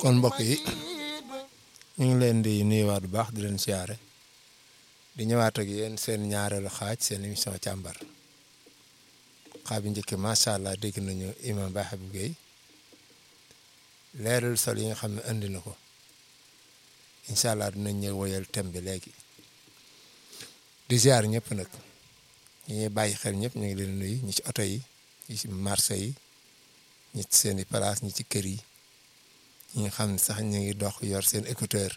kon mbokk yi ñu ngi leen di nuyuwaat bu baax di leen siyaare di ñëwaat ak yéen seen ñaareelu xaaj seen émission càmbar xaaj bi njëkk macha allah dégg nañu imam Baye Habib Gueye leeral sol yi nga xam ne andi na ko incha allah dinañ ñëw woyal thème bi léegi di ziar ñëpp nag ñi ñuy bàyyi xel ñëpp ñu ngi leen nuyu ñi ci oto yi ñi ci marché yi ñi ci seen i place ñi ci kër yi ñi nga xam ne sax ñu ngi dox yor seen écouteur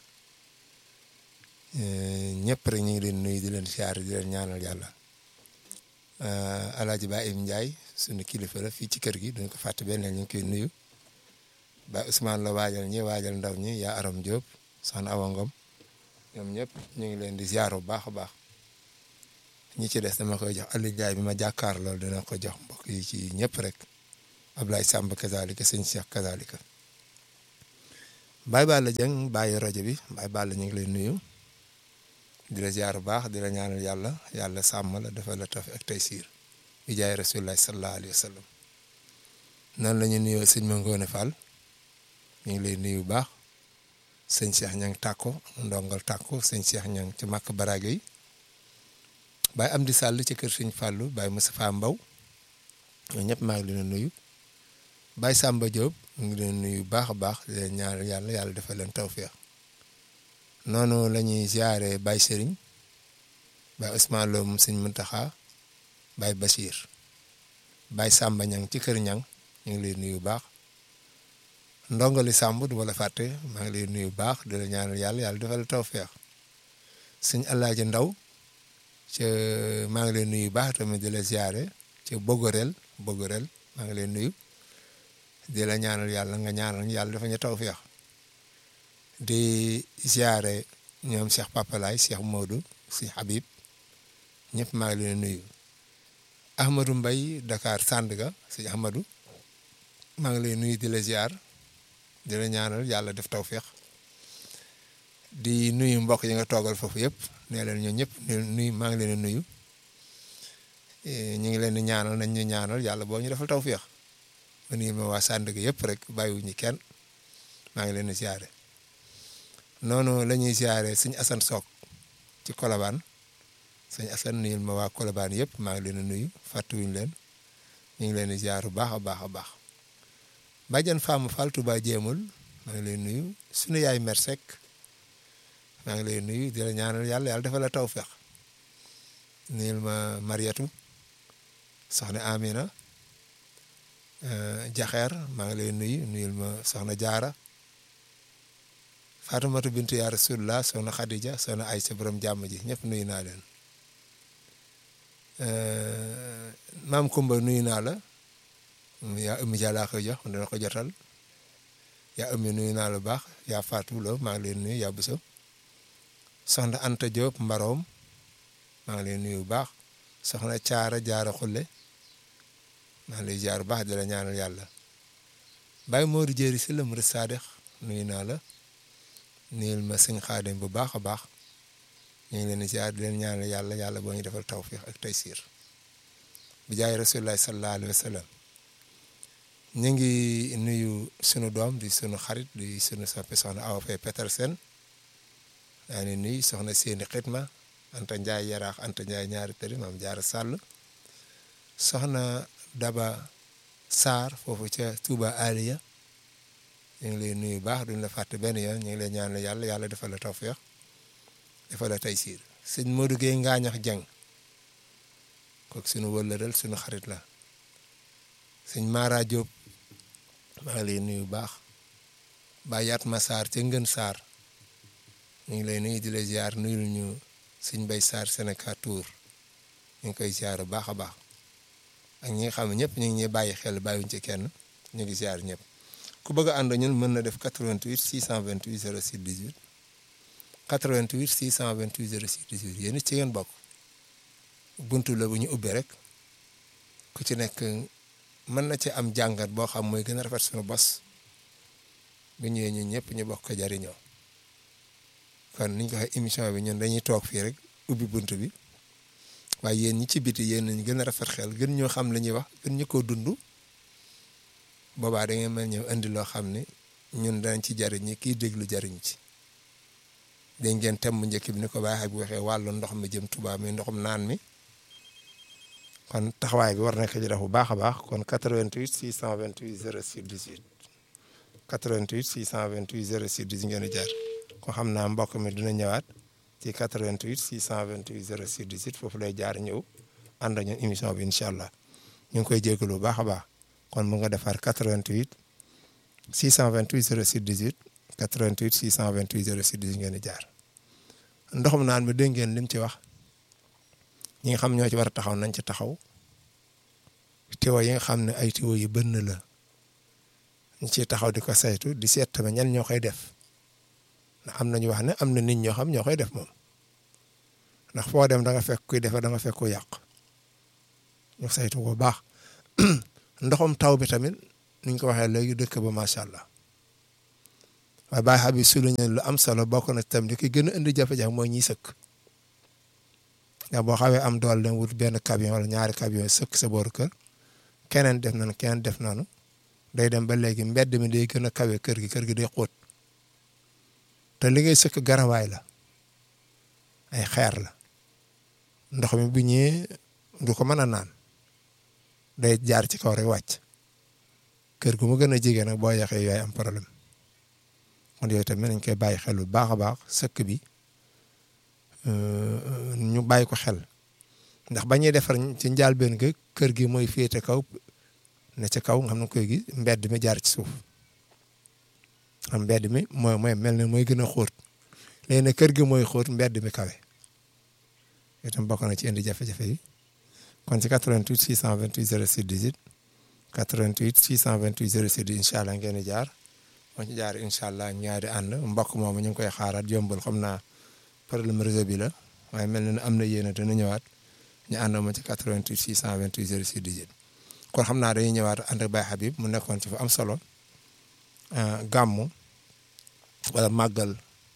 ñëpp rek ñu ngi leen nuyu di leen ziar di leen ñaanal yàlla Alaaji Ba Im Ndiaye suñu kilifa la fii ci kër gi duñ ko fàtte benn ñu ngi koy nuyu ba Ousmane la waajal ñi waajal ndaw ñi yaa Aram Diop soxna Awa Ngom ñoom ñëpp ñu ngi leen di ziar bu baax a baax ñi ci des dama koy jox Aliou Ndiaye bi ma jàkkaar loolu dina ko jox mbokk yi ci ñëpp rek Ablaye Samb kazalika sëñ Cheikh kazalika Baye Balla Dieng bàyyi rajo bi Baye Balla ñu ngi lay nuyu di la ziar bu baax di la ñaanal yàlla yàlla sàmm la dafa la taf ak tey siir bi jaay rasulullah sallallahu alayhi wa sallam noonu la ñu nuyoo sëñ Mangone Fall ñu ngi lay nuyu bu baax sëñ Cheikh ñang tàkko ndongal tàkko sëñ Cheikh ñang ci màkk baraage yi Baye Amdi Sall ci kër sëñ Fallou Baye Moustapha Mbaw ñoo ñëpp maa ngi leen nuyu Baye Samba Diop mu ngi leen nuyu baax a baax di leen ñaanal yàlla yàlla defal leen tawféex noonu la ñuy ziare Baye Serigne Baye Ousmane Lo moom sëñ Muntaxa Baye Bachir Baye Samba ñang ci kër ñang ñu ngi leen nuyu baax ndongali Samb du ma la fàtte maa ngi leen nuyu baax di la ñaanal yàlla yàlla defal tawféex sëñ Alaaji Ndaw ca maa ngi leen nuyu baax tamit di la ziare ca Bogorel Bogorel maa ngi leen nuyu di la ñaanal yàlla nga ñaanal yàlla dafa ñu tawféex di ziare ñoom Cheikh Papalaay Cheikh Modou si Habib ñëpp maa ngi leen nuyu Ahmadou Mbaye Dakar Sandaga si Ahmadou maa ngi leen nuyu di la ziar di la ñaanal yàlla def tawféex di nuyu mbokk yi nga toogal foofu yëpp nee leen ñoo ñëpp nuyu maa ngi leen nuyu ñu ngi leen di ñaanal nañ ñu ñaanal yàlla boo ñu defal tawféex ma nuyu ma waa Sandaga yëpp rek bàyyiwuñu kenn maa ngi leen di ziare noonu la ñuy ziare sëñ Assane Sock ci Colobane sëñ Assane nuyul ma waa Colobane yëpp maa ngi leen di nuyu fàttuwuñu leen ñu ngi leen di ziar bu baax a baax a baax Badiane Fama Fall Touba jéemul maa ngi leen nuyu sunu yaay mer Seck maa ngi lay nuyu di la ñaanal yàlla yàlla defal la tawféex nuyul ma Mariatu soxna Amina Jaxeer maa ngi lay nuyu nuyul ma soxna Jaara Fatumatu bintu yaa Rasulullah soxna Khadija soxna Aysa borom jàmm ji ñëpp nuyu naa leen maam Kumba nuyu naa la yaa ëmmi jàllaa koy jox dana ko jotal yaa ëmmi nuyu naa la baax yaa Fatou Lo maa ngi leen nuyu yaa Buso soxna Anta Diop Mbaroom maa ngi leen nuyu bu baax soxna Caara Jaara Xulle maa ngi lay jaar bu baax di la ñaanal yàlla Baye Modou Jéeri si la mu Saadix nuyu naa la nuyul ma sëñ Xaadim bu baax a baax ñu ngi leen di jaar di leen ñaanal yàlla yàlla boo ñu defal tawfiix ak taysiir bi jaay Rasulullah sallallahu alayhi wa sallam ñu ngi nuyu sunu doom di sunu xarit di sunu soppe soxna Awa Faye Petersen daa ni nuyu soxna seeni xitma Anta Ndiaye yaraax Anta Ndiaye ñaari tëri maam jaara sàll soxna Daba Sarr foofu ca Touba Aliya ñu ngi lay nuyu baax duñ la fàtte benn yoon ñu ngi lay ñaanal yàlla yàlla defal la tawféex defal la taysiir sëñ Modou Gueye Ngaañax Jeng kooku sunu wëllëral sunu xarit la sëñ Mara Diop maa ngi lay nuyu baax ba yaat ma Sarr ca Ngën Sarr ñu ngi lay nuyu di la ziar nuyul ñu sëñ Bay Sarr Sénégal Tour ñu ngi koy ziar bu baax a baax ak ñi nga xam ne ñëpp ñu ngi ñuy bàyyi xel bàyyiwuñ ci kenn ñu ngi ziar ñëpp ku bëgg a ànd ñun mën na def 88 628 06 18 88 628 06 18 yéen it ci ngeen bokk buntu la bu ñu ubbee rek ku ci nekk mën na ci am jàngat boo xam mooy gën a rafet suñu bos bu ñëwee ñun ñëpp ñu bokk ko jariñoo kon niñ ko waxee émission bi ñun dañuy toog fii rek ubbi bunt bi waaye yéen ñi ci biti yéen nañ gën a rafet xel gën ñoo xam li ñuy wax gën ñu koo dund boobaa da ngeen mën ñëw indi loo xam ne ñun danañ ci jariñ ñi kiy déglu jariñ ci dégg ngeen thème bu njëkk bi ni ko baaxee bu waxee wàllu ndox mi jëm Touba mi ndoxum naan mi kon taxawaay bi war na ko ci def bu baax a baax kon 88 628 06 18 88 628 06 18 ngeen di jaar ko xam naa mbokk mi dina ñëwaat ci 88 628 06 18 foofu lay jaar ñëw ànd ñun émission bi incha allah ñu ngi koy jégalu bu baax a baax kon mu nga defar 88 628 06 18 88 628 06 18 ngeen di jaar ndoxum naan mi dégg ngeen lim ci wax ñi nga xam ñoo ci war a taxaw nañ ci taxaw tiwo yi nga xam ne ay tiwo yu bënn la ñu ciy taxaw di ko saytu di seet tamit ñan ñoo koy def ndax am nañu wax ne am na nit ñoo xam ñoo koy def moom ndax foo dem da nga fekk kuy defe da nga fekk ku yàq ñu saytu ko baax ndoxum taw bi tamit ni ñu ko waxee léegi dëkk ba macha allah waaye Baye Habib souligné lu am solo bokk na tam li ki gën a indi jafe-jafe mooy ñiy sëkk ndax boo xawee am doole dem wut benn camion wala ñaari camion sëkk sa booru kër keneen def nañu keneen def nañu day dem ba léegi mbedd mi day gën a kawe kër gi kër gi day xóot te li ngay sëkk garawaay la ay xeer la ndox mi bu ñëwee du ko mën a naan day jaar ci kaw rek wàcc kër gu mu gën a jege nag boo yaxee yooyu am problème kon yooyu tamit nañ koy bàyyi xel bu baax a baax sëkk bi ñu bàyyi ko xel ndax ba ñuy defar ci njàlbéen ga kër gi mooy féete kaw ne ca kaw nga xam ne koy gi mbedd mi jaar ci suuf am mbedd mi mooy mooy mel ne mooy gën a xóot léegi nag kër gi mooy xóot mbedd mi kawe itam bokk na ci indi jafe-jafe yi kon ci 88 628 06 18 88 628 06 18 incha allah ngeen di jaar moo ci jaar incha allah ñaari ànd mbokk moomu ñu ngi koy xaaraat yombul xam naa problème réseau bi la waaye mel na ne am na yéene dana ñëwaat ñu ànd ma ci 88 628 06 18 kon xam naa dañuy ñëwaat ànd ak Baye Habib mu nekkoon ci fa am solo gàmmu wala màggal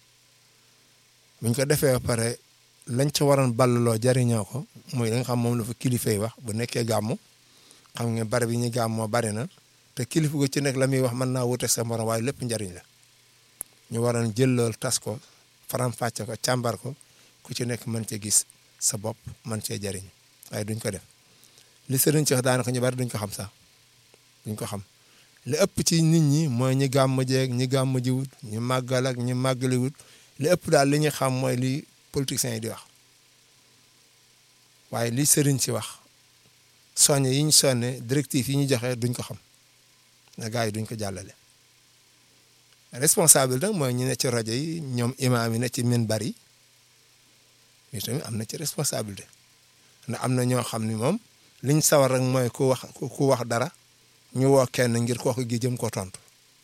buñ ko defee ba pare lañ ca waroon ballaloo jariñoo ko muy li nga xam moom la fa kilifa yi wax bu nekkee gàmmu xam nga barab yi ñuy gàmmoo bari na te kilifa gu ci nekk la muy wax mën naa wute sa morom waaye lépp njariñ la ñu waroon jël lool tas ko faram-fàcce ko càmbar ko ku ci nekk mën cee gis sa bopp mën cee jariñ waaye duñ ko def li sëriñ ci wax daanaka ñu bari duñ ko xam sax duñ ko xam li ëpp ci nit ñi mooy ñi gàmm jeeg ñi gàmm jiwut ñi màggal ak ñi màggaliwut li ëpp daal li ñu xam mooy li politiciens yi di wax waaye li sëriñ ci wax soññe yi ñu sonne directive yi ñu joxe duñ ko xam na gars yi duñ ko jàllale responsable nag mooy ñu ne ci rajo yi ñoom imaam yi ne ci minbar yi yi tamit am na ci responsabilité ndax am na ñoo xam ni moom liñ sawar rek mooy ku wax ku wax dara ñu woo kenn ngir kooku gi jëm ko tontu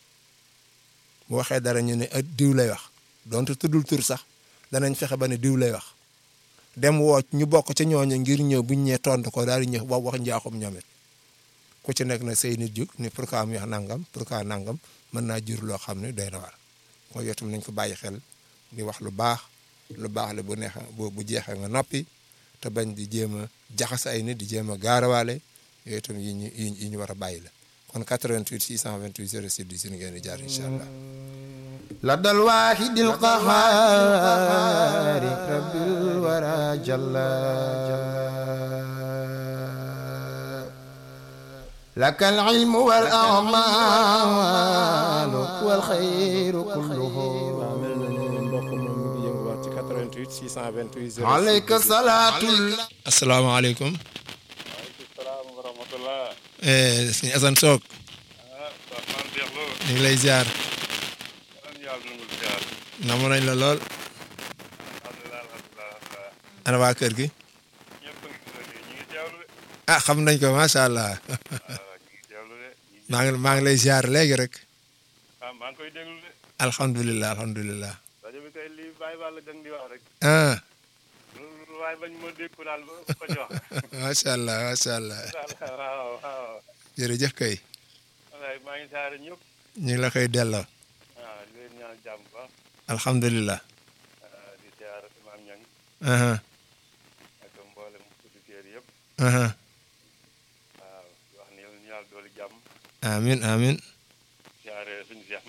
bu waxee dara ñu ne diw lay wax donte tuddul tur sax danañ fexe ba ne diw lay wax dem woo ñu bokk ca ñooñu ngir ñëw buñ ñee tontu ko daal di ñëw wax wax njaaxum ñoom it ku ci nekk na say nit jug ni pourquoi mu wax nangam pourquoi nangam mën naa jur loo xam ne doy na war mooy yow tam nañ ko bàyyi xel di wax lu baax lu baax la bu neexee bu bu jeexee nga noppi te bañ di jéem a jaxase ay nit di jéem a gaarawaale yooyu itam yi ñu yi ñu war a bàyyi la kon 88 628 06 10 ngeen di jaar incha allah. لدى الواحد القهار رب الورى جل لك العلم والأعمال والخير كله عليك صلاة asalaamaaleykum. waaleykum salaam wa rahmatulah. sëñ Assane Sock ah Ousmane Cheikh Lo. ñu ngi lay ziar. man yàlla nangul ziar. namu nañ la lool. alhamdulilah alhamdulilah alhamdulilah. ana waa kër gi. ñëpp a ngi ci rajo yi ñu ngi teewlu de. ah xam nañ ko macha allah. waaw ñu ngi teewlu de. ñu ngi maa ngi maa ngi lay ziar léegi rek. ah maa ngi koy déglu de. alhamdulilah alhamdulilah. rajo bi kay lii bàyyi wàll gang di wax rek. ah lu waaye bañ ma dégg ko daal ba ko ci wax. macha allah macha allah waaw waaw. jërëjëf kay. wallaay maa ngi saare ñëpp. ñu ngi la koy delloo. waaw di leen ñaan jàmm bu baax. alhamdulilah. ah, di ziar Imaam Ñang aha ak mboolem auditeurs yëpp. aha waaw di wax ni yàlla ñu yàlla dooli jàmm. amin amin ziare suñu Cheikh Mbacke suñu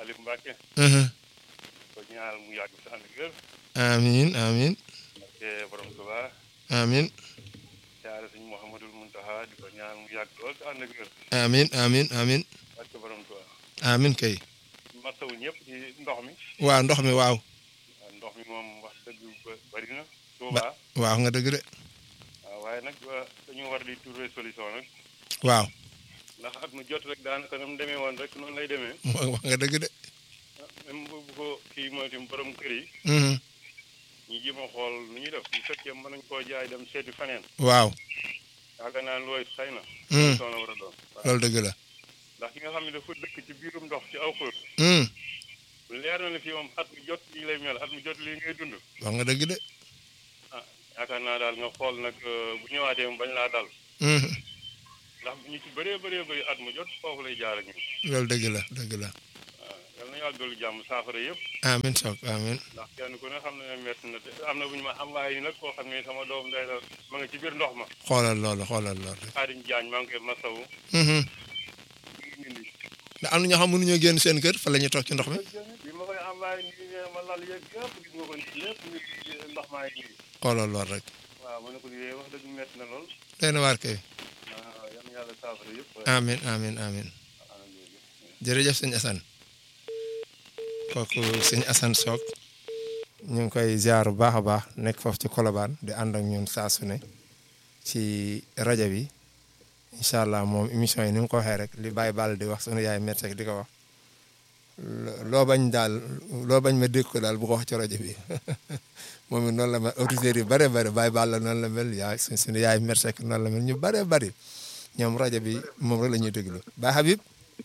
Aliou Mbacke Mhm. ko ñaanal mu yàgg si ànd ak wér amiin amiin te borom Tuubaa amiin siyaare suñu Mouhamadul Muntaha di ko ñaanal mu yàgg lool si ànd ak wér amiin amiin amiin barke borom Tuubaa amiin kay masawu ñëpp ci ndox mi waaw ndox mi waaw waaw ndox mi moom wax dëgg ba- bari na Tuubaa waaw nga dëgg de waaw waaye nag wa- dañu war di trouver solution nag waaw ndax at mu jot rek daanaka nam demee woon rek noonu lay demee wax nga dëgg de même bu bu ko kii mooy tim borom kër yi Mhm. ñu jéem a xool nu ñuy def bu fekkee mën nañ koo jaay dem seeti faneen waaw yaakaar naa looy xëy na Mhm. soo la war a doon waaw loolu dëgg la ndax ki nga xam ne dafa dëkk ci biirum ndox ci aw xur Mhm. leer na ne fii moom at mu jot lii lay mel at mu jot lii ngay dund wax nga dëgg de ah yaakaar naa daal nga xool nag euh, bu ñëwaatee mu bañ laa dal Mhm. ndax ñu ci bëree bëree bëri at mu jot foofu lay jaar ak ñun loolu dëgg la dëgg la waaw yal na yàlla dolli jàmm saafara yëpp amiin soog amiin ndax kenn ku ne xam ne ne métti na te am na bu ñu ma am waaye nag koo xam ne sama doom day la ma nga ci biir ndox ma xoolal loolu xoolal loolu Xaadim Jaañ maa ngi koy masawu Mhm. mi ngi nindi ndax am na ñoo xam mënuñoo génn seen kër fa la ñuy toog ci ndox mi bi ma koy envoyé nii nee ma lal yeeg yëpp gis nga ko nii lépp ñu ngi ndox maa ngi nii xoolal loolu rek waaw ma ne ko lii wax dëgg métti na lool doy na waar kay waaw yal na yàlla saafara yëpp amiin amiin amiin jërëjëf sëñ Assane kooku sëñ Assane Sock ñu ngi koy ziar bu baax a baax nekk foofu ci Colobane di ànd ak ñun saa su ne ci rajo bi incha allah moom émission yi ni mu ko waxee rek li Baye Ball di wax sunu yaay Mertek di ko wax lo- loo bañ daal loo bañ ma dégg ko daal bu ko wax ci rajo bi moom it noonu la mel auditeurs yi bare bare Baye Ball noonu la mel yaay su- sunu yaay Mertek noonu la mel ñu bare bari ñoom rajo bi moom rek la ñuy déglu Baye Habib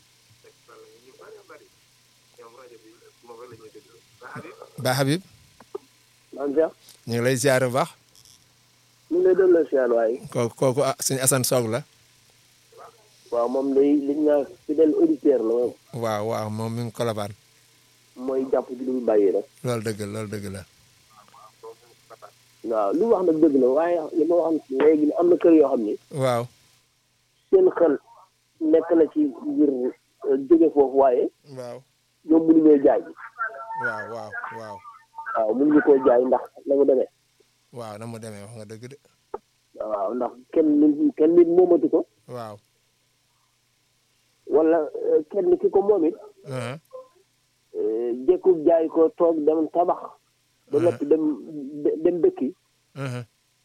Baye Habib man Cheikh ñu ngi lay ziar bu baax ñu ngi lay delloo siyaar waaye kooku kooku ah suñu Assane Sock la waaw moom day liñ naa fidèle auditeur la moom waaw waaw moom mi ngi Colobane mooy jàpp ci lu mu bàyyi rek loolu dëgg la loolu dëgg la waaw lu wax nag dëgg la waaye li ma wax léegi ni am na kër yoo xam ni waaw seen xel nekk na ci ngir euh, jóge foofu waaye waaw ñoom mënuñoo jaay waaw waaw waaw waaw mënuñu koo jaay ndax la mu demee waaw na mu demee wax nga dëgg de waaw ndax kenn nit kenn nit moomatu ko waaw wala euh, kenn ki ko moom it ah euh, jekku jaay ko toog dem tabax ba noppi dem de- dem dëkki ah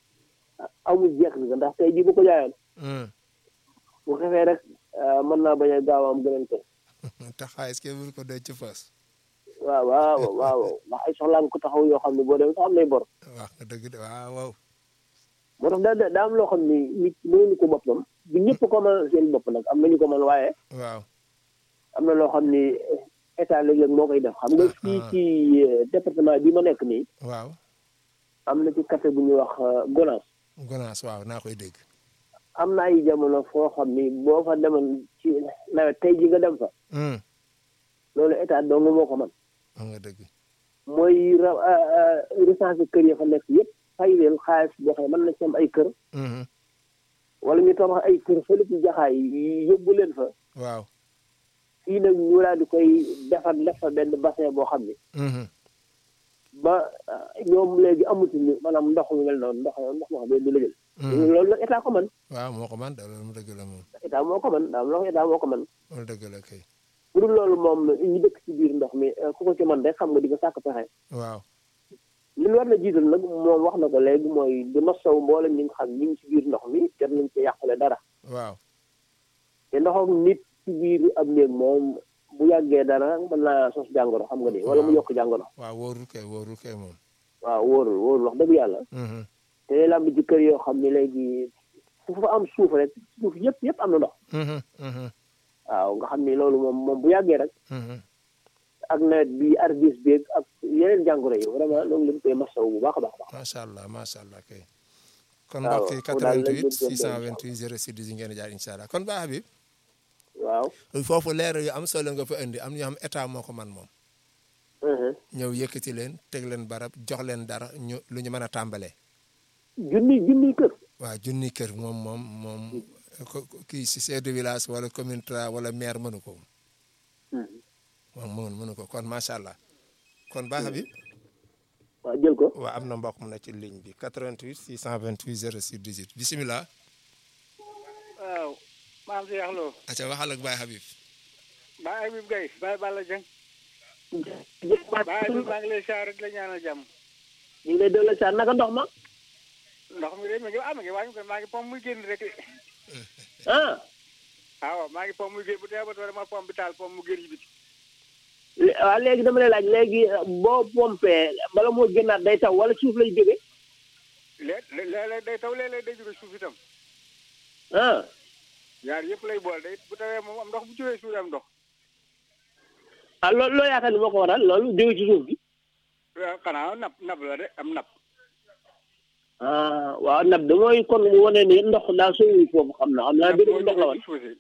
amul jeex bi ndax tey jii bu ko jaayoon ah bu xefee rek ah, mën naa bañ a gaaw am gëneen ko te xaalis kenn mënu ko denc ci fas waaw waaw waaw ndax ay soxlaam ko taxaw yoo xam ne boo demee sax am nay bor wax nga dëgg de waaw waaw moo tax daa daa am loo xam ni nit mënuñu ko boppam du ñëpp ko mën seen bopp nag am nañu ko mën waaye waaw am na loo xam ni état léeg-léeg moo koy def xam nga Ah, fii ah. ci eh, département bi ma nekk nii waaw am na ci quartier bu ñuy wax eh, Gonaas gonaas waaw naa koy dégg am na ay jamono foo xam ni boo fa demoon ci nawet tey ji nga dem fa hum loolu état dong moo ko mën wax nga dëgg mooy ra recensé kër ya fa nekk yëpp fay leen xaalis boo xam ne mën na ci am ay kër Mhm. wala ñu tabax ay kër fële ci jaxaay yóbbu leen fa waaw fii nag ñu daal di koy defar def fa benn bassin boo xam ne Mhm. ba ah, ñoom léegi amatuñu maanaam ndox mu mel noonu ndox ndox moo xam ne du la jël Mhm. loolu nag état ko man waaw moo ko man de loolu mu dëgg la moom état moo ko man daam loo état moo ko man loolu dëgg la kay bu dul loolu moom ñu dëkk ci biir ndox mi eh, ku ko ci man rek xam nga di ko sàkk pexe waaw li ñu war na jiital nag moom wax na ko léegi mooy di masaw mboolem ñi nga xam ñi ngi ci biir ndox mi jot nañ ci yàqule dara waaw te ndoxam nit ci biir ab néeg moom bu yàggee dara mën naa sos jàngoro xam nga ni wala mu yokk jàngoro waaw wóorul kay wóorul kay moom waaw wóorul wóorul wax dëgg yàlla Mhm. te day lamb ci kër yoo xam ne léegi fu fa am suuf rek suuf yëpp yëpp am na ndox Mhm. Mhm. waaw nga xam ni loolu moom moom bu yàggee rek Mhm. ak nawet bi arbis beeg ak yeneen jàngoro yi vraiment loolu lañ koy masaw bu baax a baax a baax macha allah macha allah kay kon waaw, mbokk yi foofu daal lañ 88 doon doon 628 06 10 ngeen di jaar incha allah kon Ba Habib waaw foofu leer yu am solo nga fa indi am ñoo xam état moo ko man moom mhm. ñëw yëkkati leen teg leen barab jox leen dara ñu lu ñu mën a tàmbalee junni junni kër waaw junni kër moom moom moom ko- ko- kii si chef de village wala commune tra wala maire mënu ko Mhm. moom mënu mënu ko kon macha allah kon baax bi waaw jël ko waaw am na mbokk mu ne ci ligne bi 88 628 06 18 bisimilah. waaw maam si yaxloo acca waxal ak Baye Habib. Baye Habib Gaye Baye Balla Dieng Baye Habib maa ngi lay siyaar rek la ñaanal jàmm ñu ngi lay delloo saa naka ndox ma ndox mi de mi ngi ah mi ngi wàññi ko maa ngi pom muy génn rek de ah waaw maa ngi pom muy génn bu dee ba toore ma pom bi taal pom mu génn ci biti lé- waaw léegi dama lay laaj léegi boo pompé bala moo génnaat day taw wala suuf lay jóge léeg léeg-léeg day taw léeg-léeg day jóge suuf itam ah yaar yëpp lay bool day bu tawee moom am ndox bu jógee suuf am ndox ah loolu loo yaakaar ni moo ko waral loolu jóge ci suuf bi waaw xanaa nap nap la de am nap ah waaw nab de mooy kon mu wane ni ndox daa sooy foofu xam na xam naa benn ndox la woon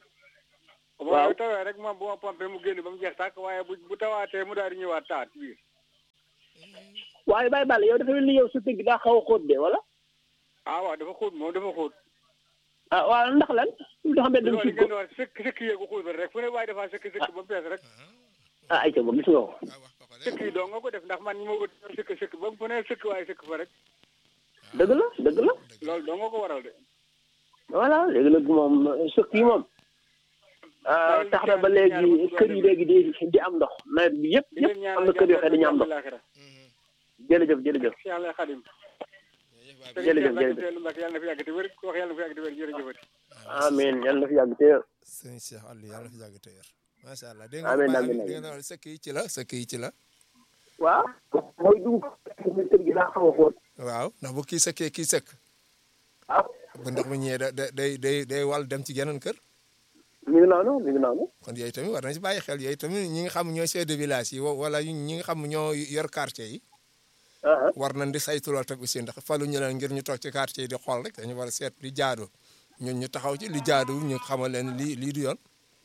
bu Waaw. ma tawee rek moom bu ma pompé mu génn ba mu jeex tàkk waaye bu bu tawaatee mu daal di ñëwaat taat ci biir waaye Baye Balla yow dafa mel ni yow sa tëgg daa xaw a xóot de wala ah waaw dafa xóot moom dafa xóot ah waaw ndax lan lu tax mbedd mi loolu suuf ngeen ko di wax sëkk sëkk yeegu xóot ba rek fu ne waaye dafa sëkk sëkk ba mu fees rek ah ayca ba gis nga ko waaw wax ko ko de. sëkk yi doo nga ko def ndax man ñi ma ko def sëkk sëkk ba mu fu ne sëkk waaye sëkk fa rek dëgg la dëgg la loolu doo nga ko waral de voilà léegi nag moom sëkk yi moom ah tax na ba léegi kër yi léegi di di am ndox nawet bi yëpp di yëpp leen am ñaanal na kër yoo xam ne dañu am jàmm ndox laaxira jërëjëf jërëjëf si yàlla xadim Jërëjëf, jërëjëf. Seydou Mbacke yàlla na fi yàgg te wér ku wax yàlla na fi yàgg te wér jërëjëfati amiin yàlla na fi yàgg te sëñ Cheikh Aliou yàlla na fi yàgg tëyër. macha allah dégg nga Amiin, Baye amiin, Habib dégg nga sëkk yi ci la sëkk yi ci la. waaw mooy dugg kër gi daa xaw a xóot waaw ndax bu kii sëkkee kii sëkk. waaw bu ndox mi ñëwee da da day day day wal dem ci geneen kër. mi ngi noonu mi ngi noonu kon yooyu tamit war nañ si bàyyi xel yooyu tamit ñi nga xam ñooy chef de village yi wa- wala ñi nga xam ñoo yor quartier yi. ah war nañ di saytu lool tamit aussi ndax falu ñu leen ngir ñu toog ci quartier yi di xool rek dañu war a seet li jaadu ñun ñu taxaw ci li jaadu ñu xamal leen lii lii du yoon.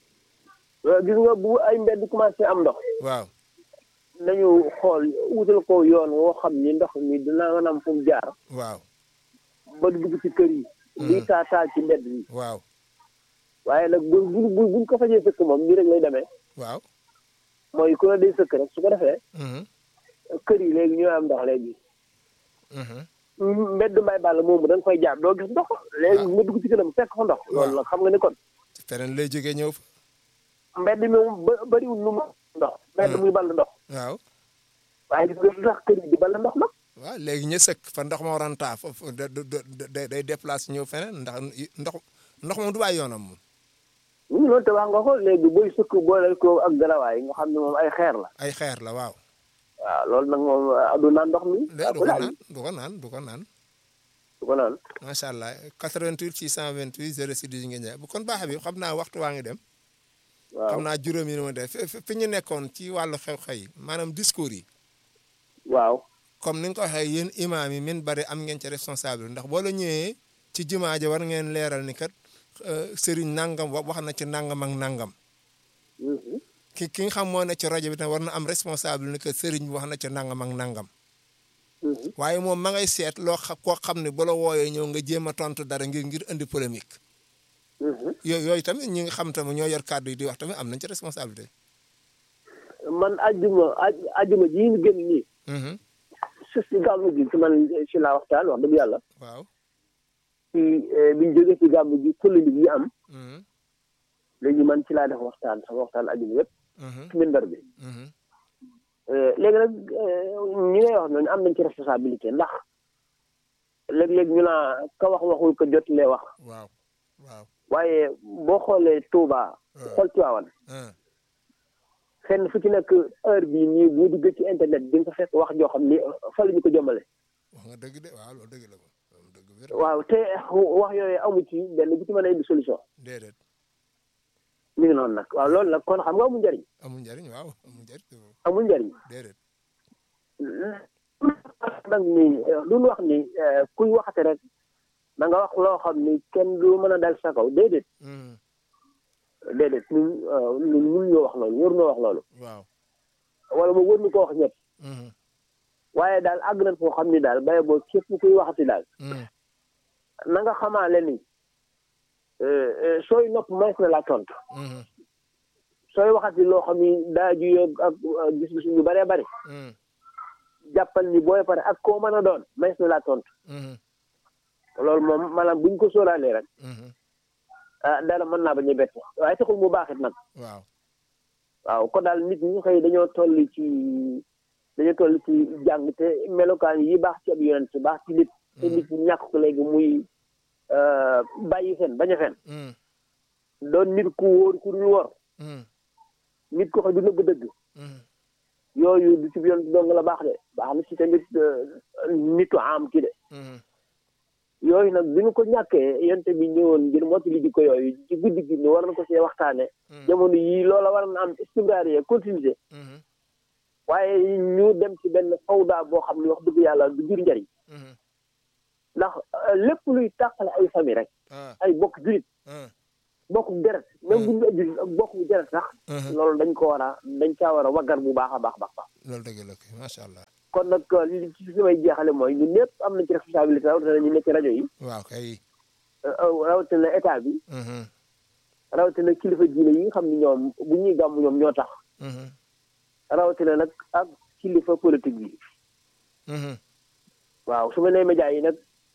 ah gis nga bu ay mbedd commencé am ndox waaw nañu xool wutal ko yoon woo xam ni ndox mi dina mën a am fu mu jaar waaw ba dugg ci kër yi di taa taa ci mbedd yi waaw waaye nag bu bu bu buñ ko fajee sëkk moom nii rek lay demee waaw. mooy ku ne day sëkk rek su ko defee mhm, kër yi léegi ñooy am ndox léegi mhm. mbedd mbay bàll moomu da nga koy jaar doo gis ndox léegi nga dugg ci këram fekk fa ndox loolu nag xam nga ni kon feneen lay jógee ñëw fa. mbedd mi moom ba bëriwul lu mu ndox mbedd muy ball ndox waaw waaye gis nga lu tax kër yi di ball ndox nag waaw léegi ñu sëkk fa ndox ma waroon taa foofu da da da day déplacé ñëw feneen ndax ndox ndox moom du bàyyi yoonam moom. ñu ngi noonu te wax nga ko léegi booy sëkk boole ko ak garawaay nga xam ne moom ay xeer la ay xeer la waaw. waaw loolu nag moom ah, du naan ndox mi de ah, du ku ko laal naan du ko naan du ko naan du ko naan macha allah 88 628 06 10 ngeen jaay bu kon baax bi xam naa waxtu waa ngi dem. waaw xam naa juróomi ni ma def fi fi ñu nekkoon ci wàllu xew-xew yi maanaam discours yi. waaw comme ni nga ko waxee yéen imaam yi min bari am ngeen ci responsable ndax boo la ñëwee ci jumaa ja war ngeen leeral ni kat euh, sëriñ nangam wa- wax na ci nangam ak nangam Mhm. ki ki nga xam moo ne ci rajo bi tam war na am responsable ni que sëriñ bi wax na ci nangam ak nangam Mhm. waaye moom ma ngay seet loo xam koo xam ne bu la wooyee ñëw nga jéem a tontu dara ngir ngir indi polémique Mhm. yooyu yooyu tamit ñi nga xam tamit ñoo yor kàddu yi di wax tamit am nañ ci responsabilité. man ajjuma aj ajjuma ji ñu génn nii Mhm. su si gàmmu gi ci man si laa waxtaan wax dëgg yàlla waaw. ci eh, biñ jógee ci gàmmu gi polémique yi am Mhm. léegi man ci laa def waxtaan sama waxtaan ajjuma yëpp Mhm. ci minbar bi Mhm. Eh, léegi nag eh, ñi ngay wax noonu am nañ ci responsabilité ndax léeg-léeg ñu naa ka wax waxul ko jot lee wax waaw waaw. waaye boo xoolee Touba xool Tiwaawan ah fenn fu ci nekk heure bii nii boo duggee ci internet di nga fa fekk wax joo xam ni fa la ñu ko jëmale wax nga dëgg de waaw loolu dëgg la ko loolu dëgg wér waaw te wax yooyu amu ci benn bu ci mën a indi solution déedéet mi ngi noonu nag waaw loolu nag kon xam nga amul njariñ amul njariñ waaw amul njariñ amul njariñ déedéet nag ni lu ñu wax ni eh, kuy waxate rek na nga wax loo xam ni kenn du mën a dal sa kaw déedéet Mhm. déedéet ñun eh, ñun mun ñoo wax loolu wër ñoo wax loolu waaw wala moom wër ñu ko wax ñëpp Mhm. waaye daal àgg nañ foo xam ni daal baye boo képp kuy waxati daal Mhm. na nga xamaale ni eh, eh, sooy nopp mays na la tontu Mhm. sooy waxati loo xam ni daa juyoo ak ak gis-gis ñu bëree bëri Mhm. jàppal ni booy pare ak koo mën a doon mays na laa tontu Mhm. loolu moom maanaam buñ ko sóoraalee rek Mhm. ah dara mën naa bañ a bett waaye taxul mu baaxit nag waaw waaw kon daal nit ñi xëy dañoo toll ci dañoo toll ci jàng te melokaan yi baax ci ab yonent baax ci nit te nit ñi ñàkk ko léegi muy euh, bàyyi fen bañ a fen Mhm. doon nit ku wóor ku dul wor Mhm. nit ko xam du nëbb dëgg Mhm. yooyu du ci yonent dong la baax de baax na ci tamit euh, nitu am ki de Mhm. yooyu nag bi ñu ko ñàkkee yonte bi ñëwoon ngir mottali jikko yooyu ci guddi gi ni war na ko see waxtaane jamono yii loola war na am istimraar yi continuité Mhm. waaye ñu dem ci benn fawda boo xam ne wax dëgg yàlla du jur njariñ Mhm. ndax euh, lépp luy tàqale ay famille rek ah ay bokk julit ah bokk deret même bu ñu julit ak bokk deret sax Mhm. loolu dañ ko war a dañ caa war a waggar bu baax a baax baax baax loolu dëgg la kay macha allah kon nag euh, li ci fi may jeexale mooy ñun ñëpp am nañ ci responsabilité rawatina ñu nekk ci rajo yi waaw kay euh, euh, rawatina état bi Mhm. rawatina kilifa diine yi nga xam ni ñoom bu ñuy gàmm ñoom ñoo tax Mhm. rawatina nag ak kilifa politique bi Mhm. waaw su ma nee média yi nag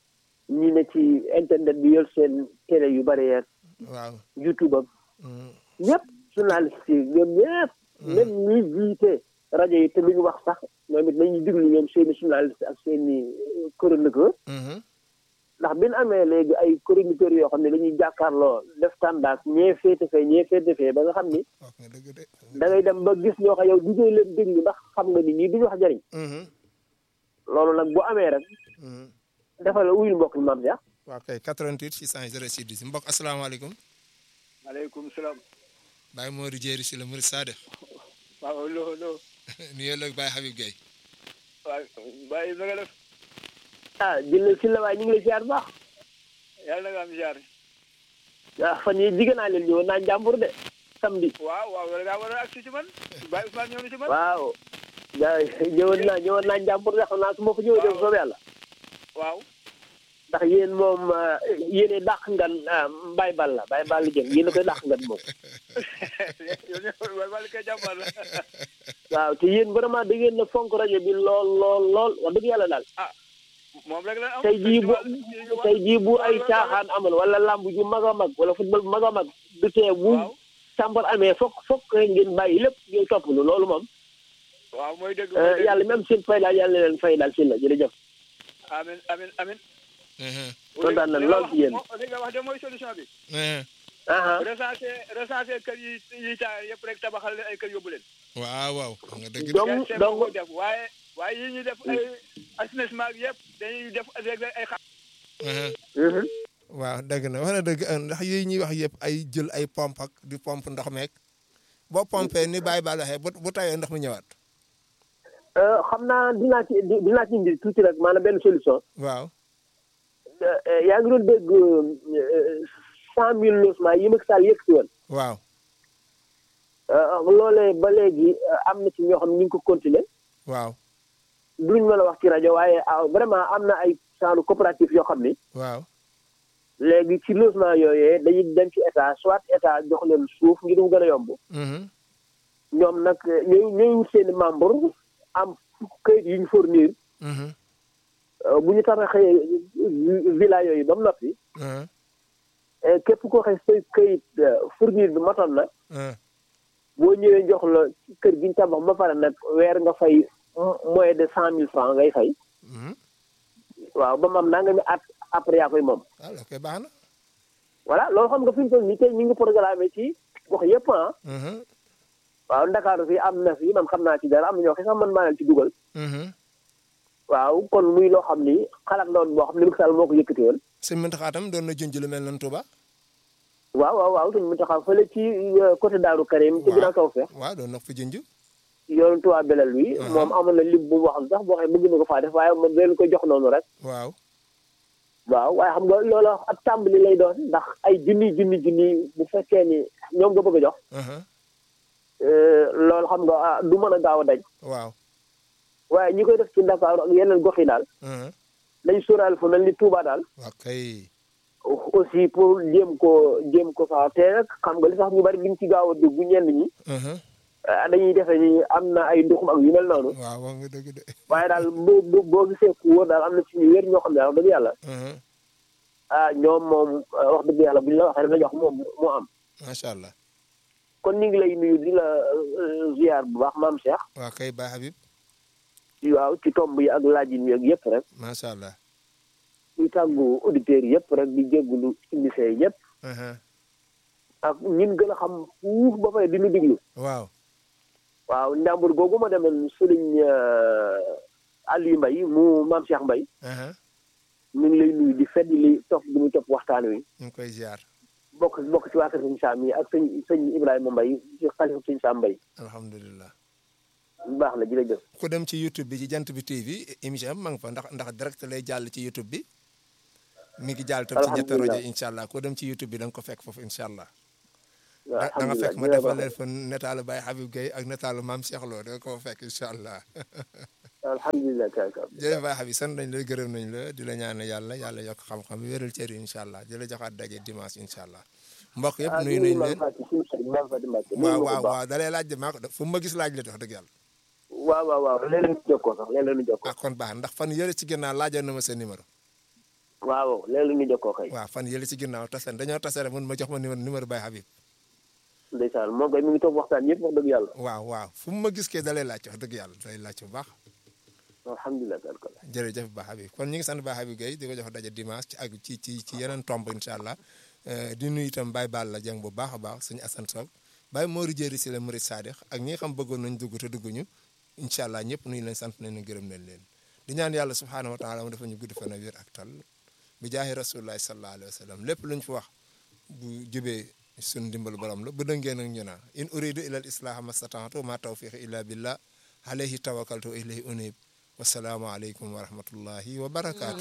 ñi ne ci internet bi yor seen télé yu bari yeeg waaw youtube ak Mhm. ñëpp journaliste yi ñoom ñëpp même ñi jiite rajo yi te lu ñu wax sax ñoom it nañu diglu ñoom seeni journaliste ak seeni chroniqueur Mhm. ndax bi ñu amee léegi ay chroniqueurs yoo xam ne dañuy jàkkaarloo def tàndaak ñee féete fee ñee féete fee ba nga xam ni wax nga dëgg de da ngay dem ba gis ñoo xam yow di ngay leen déglu ndax xam nga ni ñii duñu wax jariñ Mhm. loolu nag bu amee rek Mhm. defal wuyul mbokk mi maam Cheikh waaw kay 88 606 10 mbokk asalaamaaleykum maaleykum salaam. Baye Modou Jéeri si la Murid Sadex waaw loo loo. nuyoo la Baye Habib Gueye waaw bàyyi na nga def. ah jël si la waaye ñu ngi lay ziar bu baax yàlla na nga am ziar. ah fan yii jigéen naa leen ñëwoon naa njàmbur de samedi waaw waaw wala ngaa war a agsi ci man. Baye Ousmane ñëw na ci man. waaw gaa ñëwoon naa ñëwoon naa njàmbur de xam naa su ma ko ñëwee dem soob yàlla waaw. ndax yéen moom yéene dàq ngan Baye Balla Baye Balla jëm yéen a koy dàq ngan moom yow ñëw wala wala kay jàmbaar la. waaw te yéen vraiment da ngeen na fonk rajo bi lool lool lool wax dëgg yàlla daal moom rek la am. tey jii bu tey jii bu ay caaxaan amoon wala lamb ju mag a mag wala football bu mag a mag du tee bu waaw sàmbar amee fokk fokk rek ngeen bàyyi lépp ngeen topp lu loolu moom waaw mooy dëgg. Euh, yàlla même seen fay daal yàlla na leen fay daal si la jërëjëf amin amin amin. Mhm. kontaan nañ lool ci yéen. li nga wax de mooy solution bi. Mhm. aha recensé recensé kër yi yi taal yëpp rek tabaxal leen ay kër yóbbu leen. waaw waaw wax nga dëgg de donc Kese donc moo ko def waaye waaye yi ñuy def ay assainissement yëpp dañuy def avec ay xa. Mhm. mhm. waaw dëgg na wax na dëgg ndax yooyu ñuy wax yëpp ay jël ay pompe ak di pompe ndox meeg boo pompé ni Baye Balla waxee bu bu tawee ndox mi ñëwaat Euh, xam naa dinaa ci di- dinaa ci indi tuuti rek maanaam benn solution waaw Euh, euh, yaa ngi doon dégg cent mille logements yi Macky Sall yëkkati woon waaw Euh, loolee ba léegi euh, am na ci ñoo xam ne ñu ngi ko continuer waaw duñ mën a wax ci rajo waaye ah, vraiment am na ay genre coopérative yoo xam ni waaw léegi ci logement yooyee dañuy dem ci état soit état jox leen suuf ngir mu gën a yomb Mhm. ñoom nag ñooy ñooy wut seen i membre am këyit yu ñu fournir Mhm. euh, bu ñu tabaxee villa yooyu ba mu noppi Mhm. eh, képp koo xëy say këyit euh, fournir bi matoon na Mhm. boo ñëwee jox la ci kër gi ñu tabax ba pare nag weer nga fay moins de cent mille francs ngay fay Mhm. waaw ba mu am naa nga mi at après yaa koy moom waaw loolu koy baax na voilà loolu xam nga fi mu toll nii tey ñu ngi programmé ci gox yëpp ah Mhm. waaw ndakaaru fii am na fi man xam naa ci dara am na ñoo xam sax man maa leen ci dugal Mhm. waaw kon muy loo xam ni xalaat loon boo xam ne Macky Sall moo ko yëkkati woon sëñ Mountakha tam doon na junj lu mel noonu Touba waaw waaw waaw suñu mu taxaw fële ci euh, côté Daaru Karim ci Waaw. ginnaaw kaw feex waaw doon na ko fi junj yoonu Touba Belel wi Mhm. moom amoon na lim bu mu wax sax boo xam ne bëgg na ko faa def waaye man leen ko jox noonu rek waaw waaw waaye xam nga loolu ab tàmbali lay doon ndax ay junni junni junni bu fekkee ni ñoom nga bëgg a jox Mhm. euh, loolu xam nga ah, du mën a gaaw a daj waaw waaye ñi koy def ci Ndakaaru ak yeneen gox yi daal Mhm. nañ sóoraal fu mel ni Touba daal waaw kay aussi pour jéem ko jéem ko fa te nag xam nga li tax ñu bari liñ ci gaaw a dugg ñenn ñi Mhm. ah, dañuy defe ni am na ay nduxum ak yu mel noonu waaw wax nga dëgg de waaye daal boo boo boo gisee ku wóor daal am na ci ñu wér ñoo xam ne daal wax dëgg yàlla Mhm. ah ñoom moom ah, wax dëgg yàlla bu ñu la waxee rek la jox moom moo am macha allah kon ñu ngi lay nuyu di la euh, ziar bu baax maam Cheikh waa kay Baye Habib waaw ci tomb yi ak laajin yi ak yëpp rek macha allah di tàggu auditeurs yëpp rek di jéggulu émission yëpp Mhm. ak ñin gën a xam fuuf ba pare di ñu diglu waaw waaw njàmbur googu ma demoon sëriñ Aliou Mbaye mu maam Cheikh Mbaye Mhm. ñu ngi lay nuyu di fedd li topp bi muy topp waxtaan wi ñu ngi koy ziar bokk bokk ci waa kër sëñ Sam yi ak sëñ sëñ Ibrahima Mbaye ci xalifa sëñ Sam Mbaye alhamdulilah baax na jërëjëf ku dem ci youtube bi ci jant bi TV émission am ma nga fa ndax ndax direct lay jàll ci youtube bi mi ngi jàll tam ci ñetti rajo Alhamdulillah. incha allah ku dem ci youtube bi da nga ko fekk foofu incha allah waaw da da nga fekk ma alhamdulilah defal leen fa netaalu Baye Habib Gueye ak netaalu maam Cheikh Lo da nga ko fekk incha allah alhamdulilah kaka jërëjëf Baye Habib sant nañ la gërëm nañ la di la ñaanal yàlla yàlla yokk xam-xam wéral cër yi incha allah di la joxaat daje dimanche incha allah mbokk yëpp nuyu nañ leen maam Fatou Mbacke waaw waaw waaw da lay laaj de maa ko def fu ma gis laaj la wax dëgg yàlla waaw waaw waaw léeg-léeg ñu jokkoo sax léeg-léeg ñu jokkoo ah kon baax ndax fan yële ci ginnaaw laajoon na ma sa numéro waaw léeg-léeg ñu jokkoo kay waaw fan yële ci ginnaaw tase dañoo tase rek mun ma jox ma numéro numéro Baye Habib ndeysaan moom kay mi ngi toog waxtaan yëpp wax dëgg yàlla waaw waaw fu mu ma gis kee da lay laaj wax dëgg yàlla da lay laaj bu baax alhamdulilah kaka jërëjëf Ba Habib kon ñu ngi sant Ba Habib Gueye di ko jox daje dimanche ci ak ci ci ci yeneen tomb incha allah Eh, di nuyu itam Baye Balla Dieng bu baax a baax suñu Assane Sow Baye Mori Jéeri si la Murid Sadix ak ñi nga xam bëggoon nañ dugg te dugguñu incha allah ñëpp nuyu leen sant nañ leen gërëm nañ leen di ñaan yàlla subhaanahu wa taala mu dafa ñu gudd fan a wér ak tal bi jaahi rasulillahi sallallahu alayhi wa sallam lépp luñ fi wax bu jubee suñ dimbal borom la bu dëngee nag ñu naa in uridu ila al islaha mastataatu ma tawfiqi illa billah alayhi tawakkaltu wa ilayhi unib wasalaamu aleykum wa rahmatullahi wa barakaatu